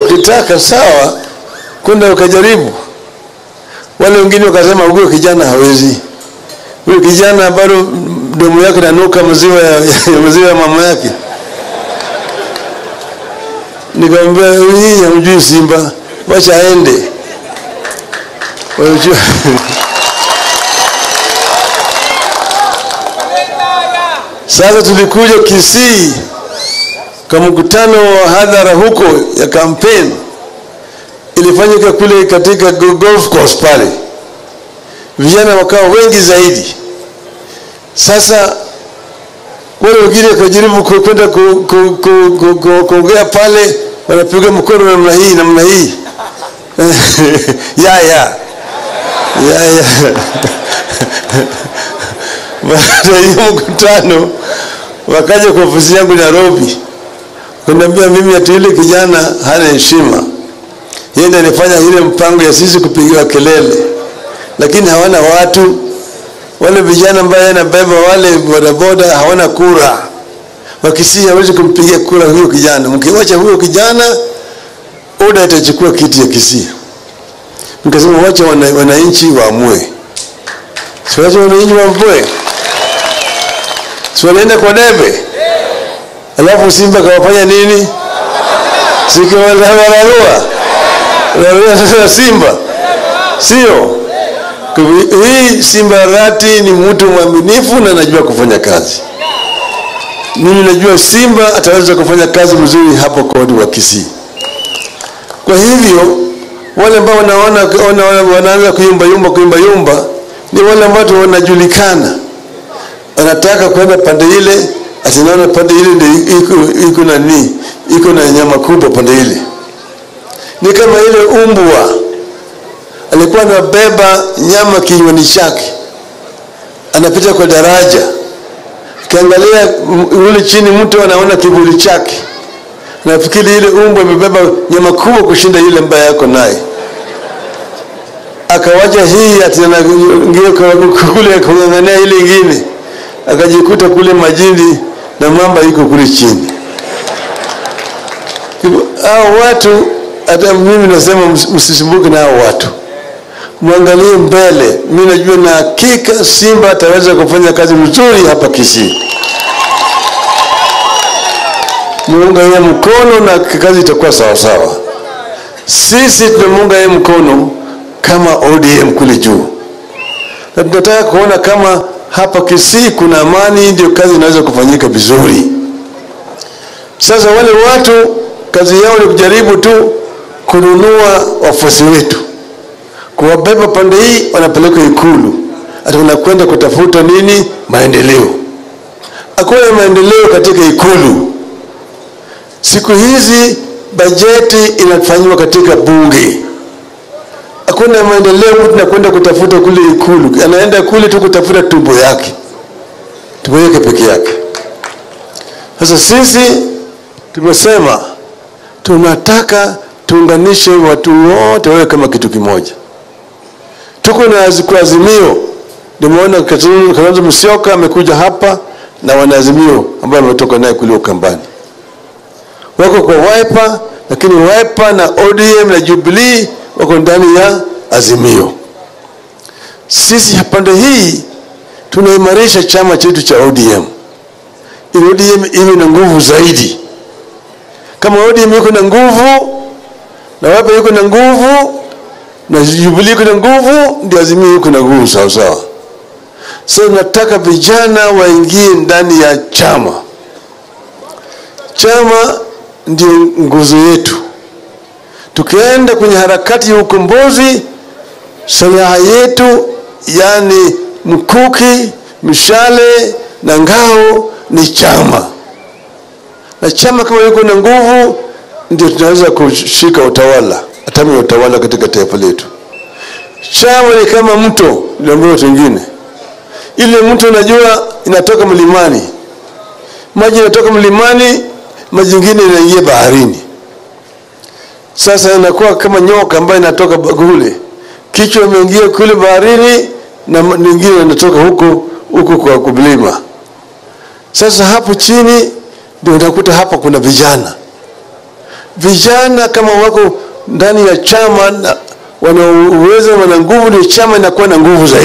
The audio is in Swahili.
ukitaka sawa, kwenda ukajaribu. Wale wengine wakasema huyo kijana hawezi, huyo kijana bado mdomo yake nanuka maziwa ya, ya maziwa ya mama yake. Nikamwambia hii hamjui Simba, wacha aende. Wajua Sasa tulikuja Kisii kwa mkutano wa hadhara huko ya kampeni ilifanyika kule katika golf course pale, vijana wakawa wengi zaidi. Sasa wale wengine wakajaribu ku- kwenda ku- ku- ku- ku- ku- kuongea pale, wanapiga mkono namna hii namna hii ya ya ya ya baada ya hiyo mkutano wakaja kwa ofisi yangu Nairobi, kuniambia mimi ati yule kijana hana heshima, yeye ndiye alifanya ile mpango ya sisi kupigiwa kelele, lakini hawana watu wale vijana ambaye anabeba wale bodaboda hawana kura. Wakisii hawezi kumpigia kura huyo kijana. Mkiwacha huyo kijana, UDA itachukua kiti ya Kisii. Nikasema wacha wana- wananchi waamue, si wacha wananchi waamue, si wanaenda kwa debe, alafu Simba kawafanya nini? Sikiwararua rarua sasa Simba, sio? Kwa hivyo, Hii Simba Arati ni mtu mwaminifu na anajua kufanya kazi. Mimi najua Simba ataweza kufanya kazi mzuri hapo kodi wa Kisii. Kwa hivyo wale ambao wanaona wana, wana- wanaanza kuyumba yumba kuyumba yumba ni wale ambao tu wanajulikana, wanataka kwenda pande ile, atinaona pande ile ndio iko iko na nini, iko na nyama kubwa pande ile. Ni kama ile umbwa alikuwa anabeba nyama kinywani chake, anapita kwa daraja, kiangalia ule chini, mtu anaona kivuli chake, nafikiri ile umbwa imebeba nyama kubwa kushinda ile ambaye yako naye. Akawacha hii ati anaingia kwa- kule kung'ang'ania ile ingine, akajikuta kule majini na mamba iko kule chini. Hivyo, Hao watu hata mimi nasema ms- msisumbuke na hao watu mwangalie mbele. Mi najua na hakika Simba ataweza kufanya kazi mzuri hapa Kisii. Muunga yeye mkono na kazi itakuwa sawa sawa. Sisi tunamuunga yeye mkono kama ODM kule juu, na tunataka kuona kama hapa Kisii kuna amani, ndio kazi inaweza kufanyika vizuri. Sasa wale watu kazi yao ni kujaribu tu kununua wafuasi wetu kuwabeba pande hii wanapeleka Ikulu, ati wanakwenda kutafuta nini? Maendeleo. Hakuna maendeleo katika Ikulu. Siku hizi bajeti inafanywa katika bunge. Hakuna maendeleo, mtu anakwenda kutafuta kule Ikulu, anaenda kule tu kutafuta tumbo yake, tumbo yake peke yake. Sasa sisi tumesema tunataka tuunganishe watu wote wawe kama kitu kimoja tuko na azi- kwa azimio. Nimeona Kalonzo Kalonzo Musyoka amekuja hapa na wanaazimio ambao wametoka naye kule Ukambani, wako kwa Wiper, lakini Wiper na ODM na Jubilee wako ndani ya azimio. Sisi pande hii tunaimarisha chama chetu cha ODM ili ODM iwe na nguvu zaidi. Kama ODM iko na nguvu na Wiper iko na nguvu na Jubilee iko na nguvu, ndio Azimio iko na nguvu sawa sawa. Sasa nataka vijana waingie ndani ya chama. Chama ndio nguzo yetu. Tukienda kwenye harakati ya ukombozi, silaha yetu yani mkuki, mishale na ngao ni chama, na chama kama iko na nguvu, ndio tunaweza kushika utawala, hatamu ya utawala katika taifa letu. Chama ni kama mto, niliambia watu wengine, ile mto unajua inatoka mlimani, maji inatoka mlimani, maji ingine inaingia baharini. Sasa inakuwa kama nyoka ambayo inatoka kule, kichwa imeingia kule baharini na ma- nyingine inatoka huko huko kwa kumlima. Sasa hapo chini ndio unakuta hapa kuna vijana vijana kama wako ndani ya chama na wana uwezo, wana nguvu, ndio chama inakuwa na nguvu zaidi.